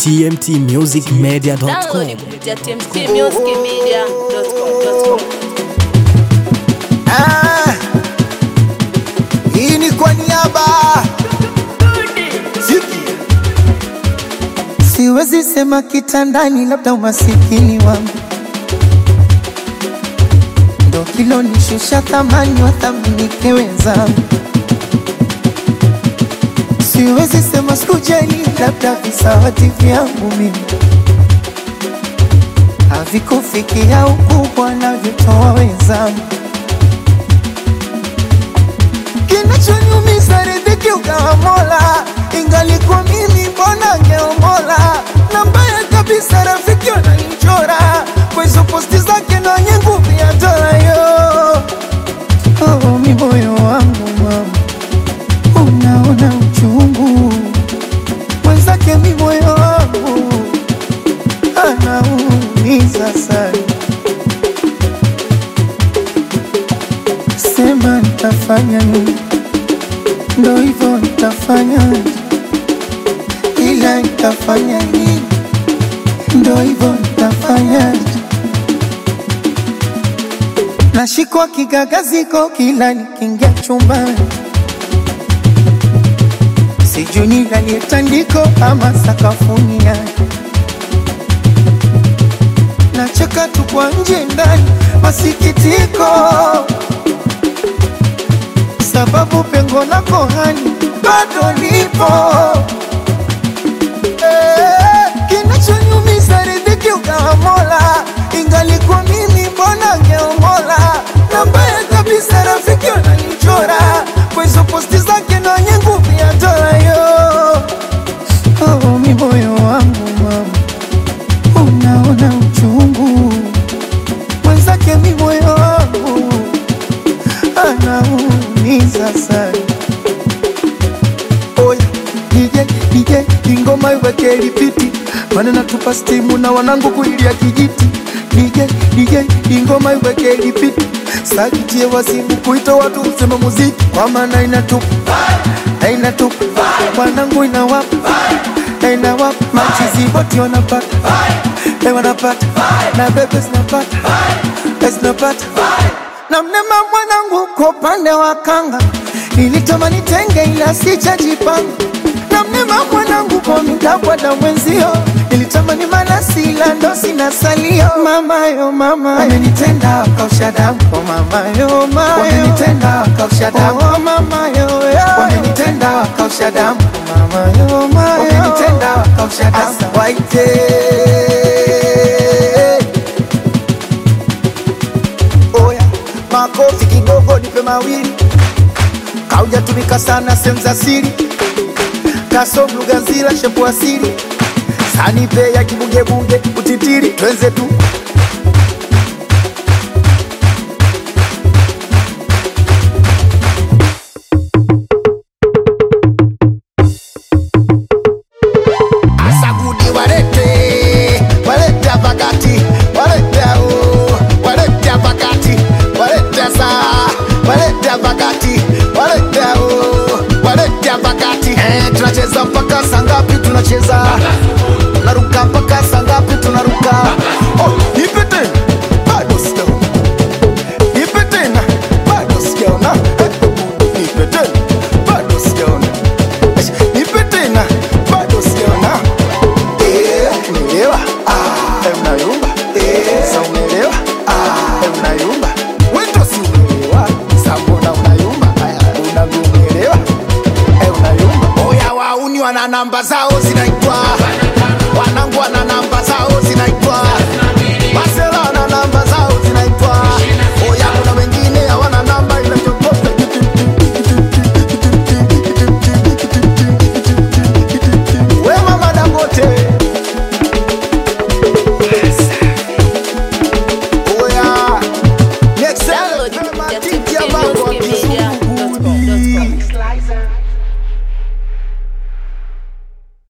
tmtmusicmedia.com. Download kupitia tmtmusicmedia.com. Ah, hii ni kwa niaba Ziki. Siwezi sema kitandani, labda umasikini wangu ndo kilonishusha thamani, wathaminike wenzangu. Siwezi sema sikujali, labda visawati vyangu mimi havikufikia ukubwa navyotoa wenzangu. Kinachoniumiza riziki ukawa Mola, ingalikuwa mimi mbona ngeomola. Na mbaya kabisa rafiki wananichora kwa hizo posti zake na wenye nguvu ya dola yo. Oh, mi moyo wangu mama, unaona uchungu mwenzake, mi moyo wangu anaumiza sana. Sema nitafanya nini? Ndo hivyo nitafanya, ila nitafanya nini? Ndo hivyo nitafanya. Nashikwa kigagaziko kila nikiingia chumbani, sijui nilalie tandiko ama sakafuni yake nacheka tu kwa nje ndani, masikitiko sababu pengo lako hani bado lipo. Eh, Kinachonyumiza riziki ukawa Mola, ingalikuwa mimi mbona ngeomola. Na mbaya kabisa rafiki wananichora kwa hizo posti zake na wenye nguvu ya dola yo. Oh, mi moyo wangu mama unaona uchungu mwenzake, mi moyo wangu anaumiza sana. Oya DJ DJ, ingoma iweke lipiti, maana natupa stimu na wanangu kuilia kijiti. DJ DJ, ingoma iweke lipiti, sakitie wasimu kuita watu usema muziki, kwa maana inatupa na inatupa wanangu inawapa na inawapa machizi wote wanapata Eh, wanapata na bebe zinapata Eh, zinapata na mnema mwanangu kwa upande wa kanga nilitamani tenge ila sijajipanga na mnema mwanangu kwa midabwada mwenzio nilitamani malasi ila ndo sina salio mamayo mama amenitenda akausha damu kwa mamayo mayo wamenitenda akausha damu oh, mamayo wamenitenda akausha damu kwa mamayo mayo wamenitenda akausha damu Asa waite Oya, makofi kidogo, nipe mawili. Kaujatumika sana sehemu za siri, kasom lugha nzila, shepu asili, sanipe ya kibugebunge, utitiri, twenze tu Asagudi walete, walete pakati, walete au, walete pakati, walete saa, walete pakati, walete au, walete pakati. Eh, tunacheza mpaka saa ngapi? Tunacheza tunaruka mpaka saa ngapi? Tunaruka. Oh, nipe tena, bado sijaona. Nipe tena, bado sijaona. Eh, nipe tena, bado sijaona. Eh, Nipe tena, bado sijaona. Eh, umeelewa? Ah, eh, unayumba. Eh, sa umeelewa? Ah, eh, unayumba. Wewe ndo si umeelewa. Sa mbona unayumba? Aya, unavyoelewa. Eh, unayumba. Oya wauni wana namba zao zinaitwa wanangu wana namba